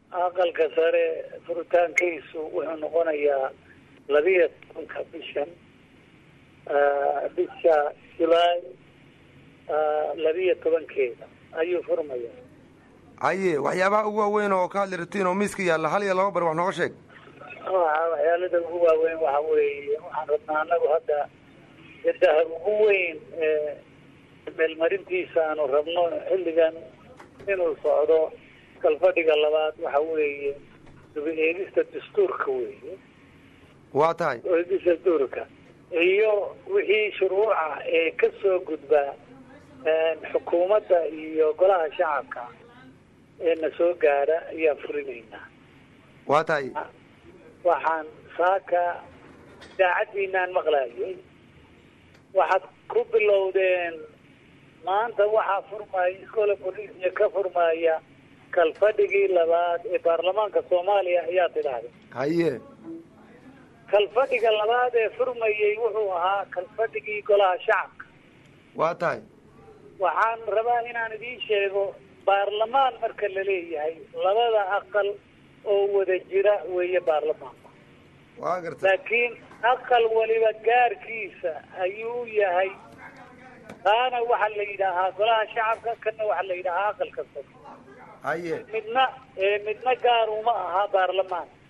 aqalka sare furitaankiisu wuxuu noqonayaa labiyo tobanka bishan bisha julaay labiyo tobankeeda ayuu furmaya haye waxyaabaha ugu waaweyn oo ka hadli ratiin oo miiska yaalla hal iyo laba bari wax nooga sheeg waxa waxyaalada ugu waaweyn waxa weeye waxaan rabnaa anagu hadda jadaha ugu weyn ee meelmarintiisa aanu rabno xilligan inuu socdo kalfadhiga labaad waxa weeye dubi eegista dastuurka weeye waa tahay eegista dastuurka iyo wixii shuruuca ee ka soo gudbaa xukuumadda iyo golaha shacabka ee na soo gaadha ayaa furinaynaa waa tahay waxaan saaka idaacaddiinaan maqlaayay waxaad ku bilowdeen maanta waxaa furmaya iskoola bolisia ka furmaya kalfadhigii labaad ee baarlamaanka soomaaliya ayaa tidhaahday haye kalfadhiga labaad ee furmayay wuxuu ahaa kalfadhigii golaha shacabka waa tahay waxaan rabaa inaan idiin sheego baarlamaan marka la leeyahay labada aqal oo wada jira weeye baarlamaanku waa garta laakiin aqal waliba gaarkiisa ayuu yahay kaana waxaa la yidhaahaa golaha shacabka kana waxaa la yidhaahaa aqalka sare haye midna midna gaar uma aha baarlamaan